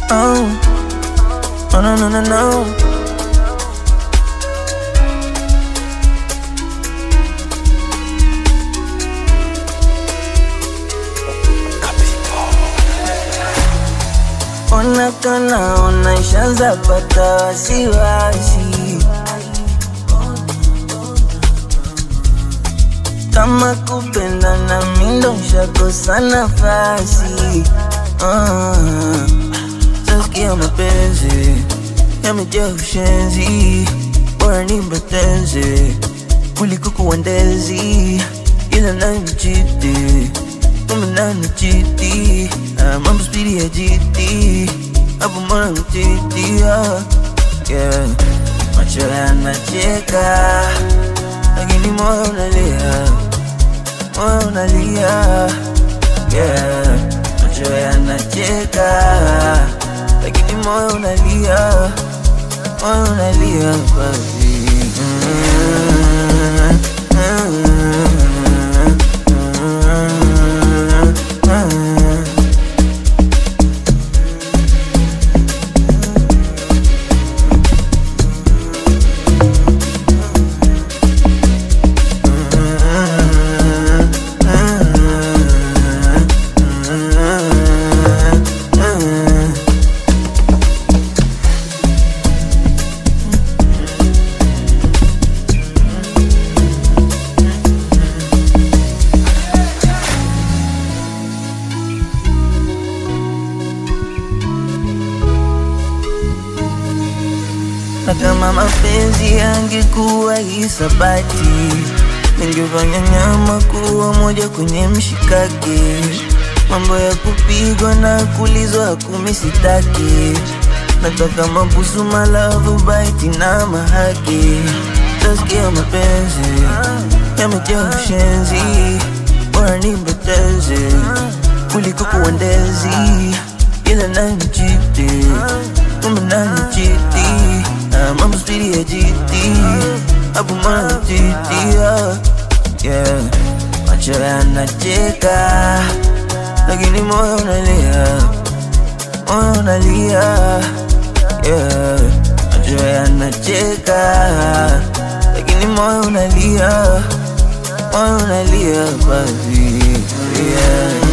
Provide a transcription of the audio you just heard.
Oh, oh no no no no. Ona kana ona ishaanza pata wasiwasi kama kupenda na mindo nshakosa nafasi uh, saskia mapenzi yamejaa ushenzi, bora nimbeteze kuliko kuwandezi, ila nanichiti kama nanichiti uh, mambo spidi ya jiti hapo mwana mchiti uh, yeah. macho yanacheka lakini moyo unalia, moyo unalia yeah. Macho yanacheka lakini moyo unalia, moyo unalia baby. Mm, mm, mm, mm. na kama mapenzi yangekuwa hisabati, ningefanya nyama kuwa moja kwenye mshikaki. Mambo ya kupigwa na kulizwa kumi sitaki, nataka mabusu, malavu, baiti na mahaki. Tasikia mapenzi yamejaa ushenzi, bora nimbeteze kuliko kuwandezi, ila nanichiti kumbe nanichiti Ah, mambo spidi ya jiti hapo mwana jiti ah, yeah. macho yanacheka lakini moyo unalia moyo unalia yeah. macho yanacheka lakini moyo unalia moyo unalia baby yeah.